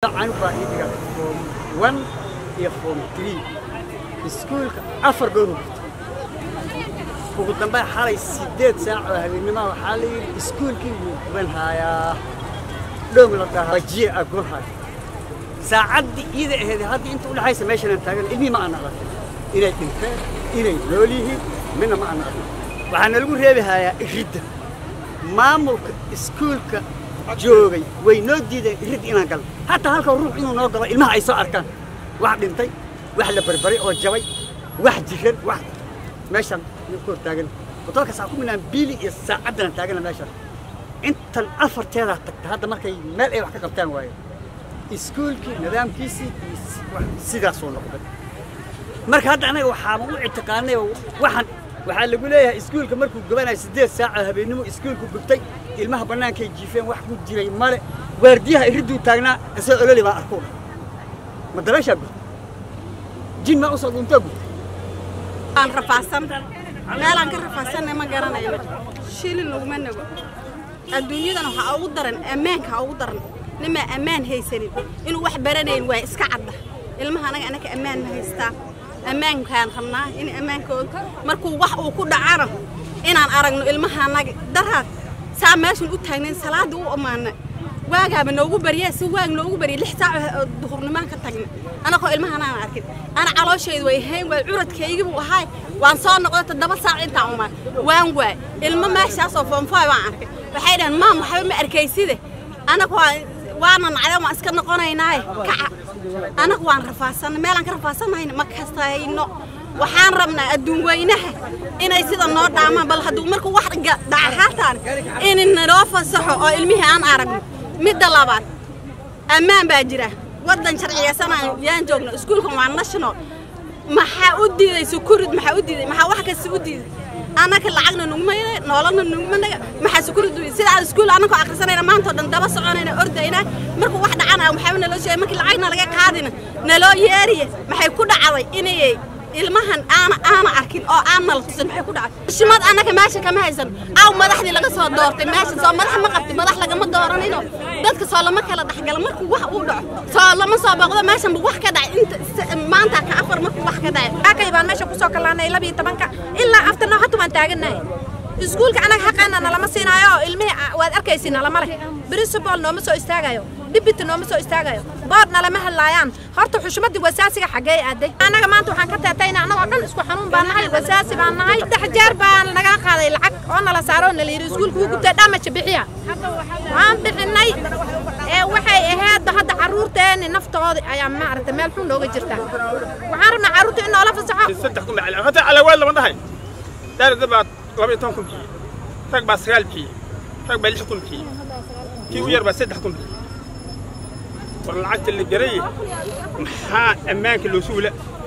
anigu baa ii dhiga form one iyo form three iskuulka afar goor u gurtay ugu dambe xalay siddeed saac oo habeennimoa waxaa la yidhi iskuulkii wuu guban haayaa dhoom la dhahaa jiye aa guban haaya saacaddii iida aheed hadda inta u dhexaysa meeshanaan taagan ilmihii ma aana arkin inay dhinteen inay nool yihiin midna ma aana arkin waxaana lagu reebi hayaa iridda maamulka iskuulka joogay way noo diideen irid inaan galno hataa halka ruux inuu noo galo ilmaha ay soo arkaan wax dhintay wax la barbaray oo jabay wax jiran wax meeshaan ku hor taagan hotoolka saa ku minaan biili iyo saacaddan taagana meeshaan intan afarteedaa tagta hadda markay meel ay wax ka qabtaan waayo iskuulkii nidaamkiisii iyo sidaasuu noqday marka hadda anaga waxaaba u ictiqaanay waxaan waxaa lagu leeyahay iskuulka markuu gubanayo siddeed saaca habeennimo iskuulku gubtay ilmaha bannaankay jiifeen wax ku jiray male waardiyaha iridduu taagnaa isagoo ololi baa arkuu ma dabeeshaa gurtay jin maa usoo dhuuntoo gurtay aan rafaasan meelaan ka rafaasanna ma garanayno shilin laguma nago adduunyadan waxaa ugu daran ammaanka ugu daran nimaa ammaan haysanin inuu wax baranayn waa iska cadda ilmaha anaga anaka ammaan ma haystaa ammaankaan rabnaa in ammaankooda markuu wax uu ku dhacana inaan aragno ilmaha anaga daraad saa meeshan u taagnayn salaadii u ammaana waagaaba noogu baryaa si waag noogu barya lix saac oo duhurnimaan ka tagna anagoo ilmahan aan arkin ana calooshaydu way hayn waay curadkaygibuu ahaay waan soo noqday toddoba saac intaan umaan waan waay ilmo meeshaasoo foonfooy waan arkay waxay dhaheen maam waxba ma arkayside anagu waana nacday waan iska noqonaynaaye kaca anagu waan rafaasanna meelaan ka rafaasanahayna ma kastayno waxaan rabnaa adduun weynaha inay sida noo dhaamaan bal hadduu markuu wax dhaca haataan in naloo fasaxo oo ilmihii aan aragno midda labaad ammaan baa jira waddan sharciyeysanaan yaan joogno iskuulkan waa national maxaa u diiday sukurid maxaa u diiday maxaa wax kasta u diiday annaka lacagna nuguma noolana nuguma naga maxaa sukurid u sida aan iskuul annakoo akhrisanayna maantao dhan daba soconayna ordayna markuu wax dhacana waxaaba naloo sheegay markii lacagna laga qaadina naloo yeeriye maxay ku dhacday inay ilmahan aana aana arkin oo aan nala tusan maxay ku dhacay shimad annaka meesha kama haysan aw madaxdii laga soo doortay meesha soo madax ma qabti madax lagama dooranino dadka soo lama kala dhexgala markuu wax uu dhaco soo lama soo booqdo meeshan wax ka dhacay inta maanta ka afar markuu wax ka dhacay akay baan meesha kusoo kalaanay labiyo tobanka ilaa afterna hatu baan taagannahay iskuulka anaga xaqeena nalama siinaayo oo ilmihii waad arkaysi nalama leh principal nooma soo istaagayo dhibita nooma soo istaagayo bood nalama hadlaayaan horta xushmadii wasaasiga xaggee aaday annaga maanta waxaan ka teetayna annagoo dhan isku xanuun baan nahay wasaasi baan nahay saddex jeer baan nagala qaaday lacag oo nala saaro oo nala yidhi iskuulka wuu gubtay dhamaja bixiya waan bixinay ee waxay ahaydba hadda carruurteenni naftooda ayaa maaragtay meel xun nooga jirta waxaan rabnaa carruurta in noola fasaxo saddex kun baa hata calawaad lama dhahay daarada baa laba iyo toban kun bixiye rag baa sagaal bixiye rag baa lix kun bixiye kii u yar baa saddex kun bixiye war lacagta la garay maxaa ammaanka loo suula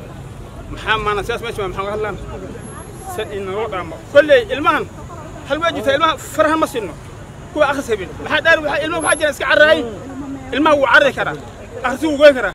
maxaa maana sidaas meesha maxaan ka hadlaan san inaloo dhaamo kolley ilmahan hal waa jirta ilmaha faraha ma sinno kuwa akhris habeen maxaa dhaar ilmaha waxaa jira iska carraay ilmaha wuu carri karaa akhrisu wuu goyn karaa